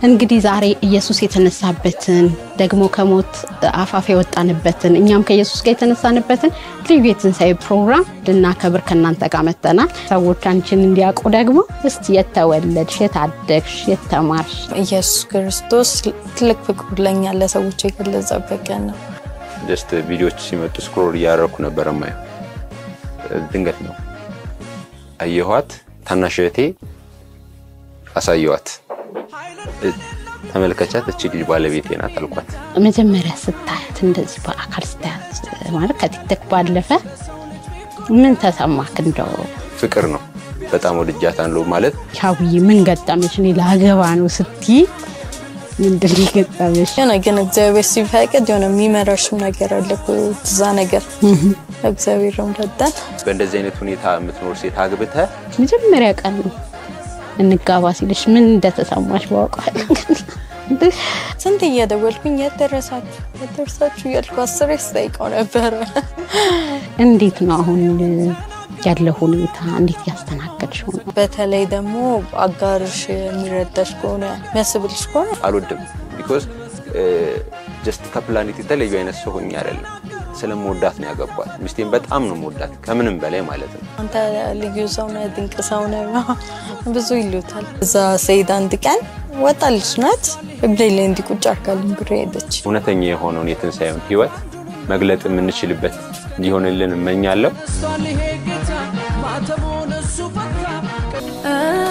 እንግዲህ ዛሬ ኢየሱስ የተነሳበትን ደግሞ ከሞት አፋፍ የወጣንበትን እኛም ከኢየሱስ ጋር የተነሳንበትን ልዩ የትንሣኤ ፕሮግራም ልናከብር ከእናንተ ጋር መጥተናል። ሰዎች አንቺን እንዲያውቁ ደግሞ እስቲ የተወለድሽ፣ የታደግሽ፣ የተማርሽ ኢየሱስ ክርስቶስ ትልቅ ፍቅሩ ለኛ ለሰዎች የገለጸበት ቀን ነው። ጀስት ቪዲዮዎች ሲመጡ ስክሮል እያደረኩ ነበር ማየው። ድንገት ነው አየኋት። ታናሽ እህቴ አሳየዋት። ተመልከቻት፣ እቺ ልጅ ባለቤቴ ናት አልኳት። መጀመሪያ ስታያት እንደዚህ በአካል ስታያት ማለት ከቲክቶክ ባለፈ ምን ተሰማክ? እንደው ፍቅር ነው። በጣም ወድጃታለሁ ማለት ሻውዬ ምን ገጠመሽ? እኔ ላገባ ነው ስትይ ምንድን ነው የገጠመሽ? የሆነ ግን እግዚአብሔር ሲፈቅድ የሆነ የሚመራሽም ነገር አለ እኮ እዛ ነገር እግዚአብሔር ረዳን። በእንደዚህ አይነት ሁኔታ የምትኖር ሴት አግብተህ መጀመሪያ ቀን ነው እንጋባ ሲልሽ ምን እንደተሰማሽ ባውቃል። ስንት እየደወልኩኝ የት ደረሳችሁ የት ደረሳችሁ እያልኩ አስሬ ስጠይቀው ነበረ። እንዴት ነው አሁን ያለው ሁኔታ? እንዴት ያስተናገድሽው ነው? በተለይ ደግሞ አጋርሽ የሚረዳሽ ከሆነ የሚያስብልሽ ከሆነ አልወድም። ቢኮዝ ጀስት ከፕላኔት የተለዩ አይነት ሰው ሆኜ አይደለም። ስለምወዳት ነው ያገባት። ሚስቴን በጣም ነው የምወዳት ከምንም በላይ ማለት ነው። አንተ ልዩ ሰው ነህ፣ ድንቅ ሰው ነህ ብዙ ይሉታል። እዛ ስሄድ አንድ ቀን ወጣ ልጅ ናት እግሬ ላይ እንዲቁጭ አርጋልኝ ብሬ ሄደች። እውነተኛ የሆነውን የትንሣኤውን ህይወት መግለጥ የምንችልበት እንዲሆንልን እመኛለሁ። ማተቡን እሱ ፈታ